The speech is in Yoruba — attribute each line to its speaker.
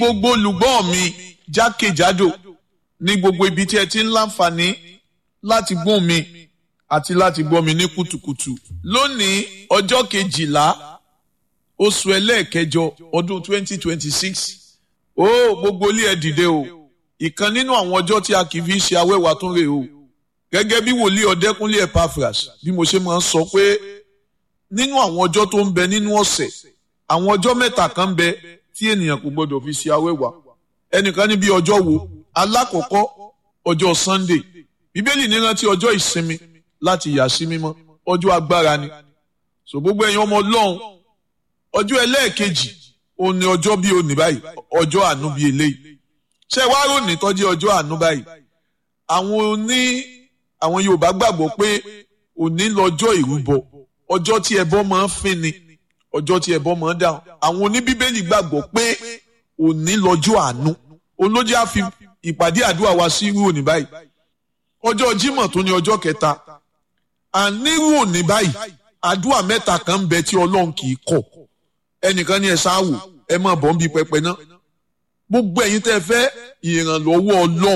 Speaker 1: gbogbo olùgbọ́ mi jákèjádò ní gbogbo ibi tí ẹ ti ń láǹfààní láti gbọ́ mi àti láti gbọ́ mi ní kùtùkùtù lónìí ọjọ́ kejìlá oṣù ẹlẹ́ẹ̀kẹjọ ọdún 2026 ó gbogbo ilé ẹ dìde o ìkan nínú àwọn ọjọ́ tí a kì í fi ṣe awẹ́wà tún rè o gẹ́gẹ́ bí wòlíì ọ̀dẹ́kúnlé Epaphras bí mo ṣe máa ń sọ pé nínú àwọn ọjọ́ tó ń bẹ nínú ọ̀sẹ̀ àwọn ọjọ́ mẹ́ta kan ń bẹ tí ènìyàn kò gbọdọ̀ fi ṣe awẹ́wà ẹnìkan níbi ọjọ́ wo alákọ̀ọ́kọ́ ọjọ́ Sunday bíbélì ní rántí ọjọ́ ìsinmi láti yà sí mímọ́ ọjọ́ agbára ni so gbogbo ẹ̀yin ọmọ Ọlọ́run ọjọ́ ẹlẹ́ẹ̀kejì òun ni ọjọ́ bíi òní báyìí ọjọ́ àánú bíi eléyìí ṣé wàá ròní tọ́jú ọjọ́ àánú báyìí àwọn oní àwọn Yorùbá gbàgbọ́ pé òní lọ́jọ́ ìrúbọ ọjọ́ tí ẹbọ máa ń fín ni ọjọ́ tí ẹbọ máa ń dáhùn àwọn oníbíbélì gbàgbọ́ pé òní lọ́jọ́ àánú olójú á fi ìpàdé àdúrà wa sí irú òní báyìí ọjọ́ Jímọ̀ tó ní ọjọ́ kẹta ànírú òní báyìí àdúrà mẹ́ta kan ń bẹ tí Ọlọ́run kì í kọ̀ ẹnìkan ní ẹ ṣáà wò ẹ má bọ̀ ń bi pẹpẹ náà gbogbo ẹ̀yin tẹ́ fẹ́ ìrànlọ́wọ́ Ọlọ́run